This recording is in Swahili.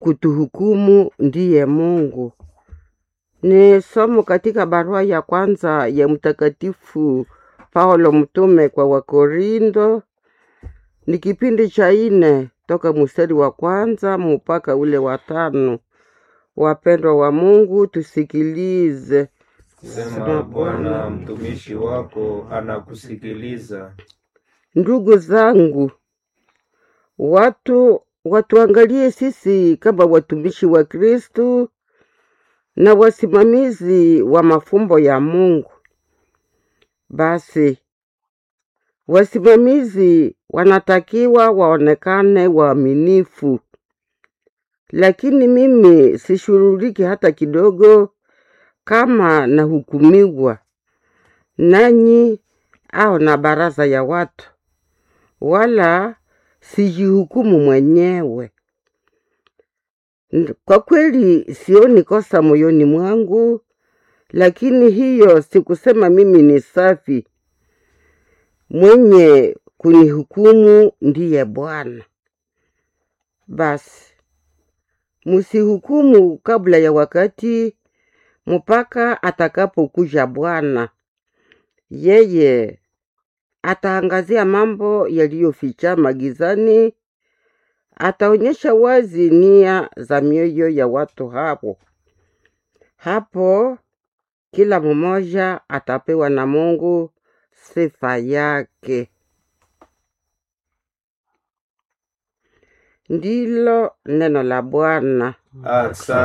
kutuhukumu ndiye Mungu. Ni somo katika barua ya kwanza ya Mtakatifu Paulo mtume kwa Wakorindo, ni kipindi cha ine toka mstari wa kwanza mpaka ule wa tano. Wapendwa wa Mungu, tusikilize. Sema Bwana, mtumishi wako anakusikiliza. Ndugu zangu, watu watuangalie sisi kama watumishi wa Kristu na wasimamizi wa mafumbo ya Mungu. Basi wasimamizi wanatakiwa waonekane waaminifu, lakini mimi sishughuliki hata kidogo kama nahukumiwa nanyi au na baraza ya watu, wala sijihukumu mwenyewe. N- Kwa kweli sioni kosa moyoni mwangu, lakini hiyo sikusema mimi ni safi. Mwenye kunihukumu ndiye Bwana. Basi msihukumu kabla ya wakati, mpaka atakapokuja Bwana. Yeye ataangazia mambo yaliyofichama gizani, ataonyesha wazi nia za mioyo ya watu hapo. Hapo kila mmoja atapewa na Mungu sifa yake. Ndilo neno la Bwana. Asante.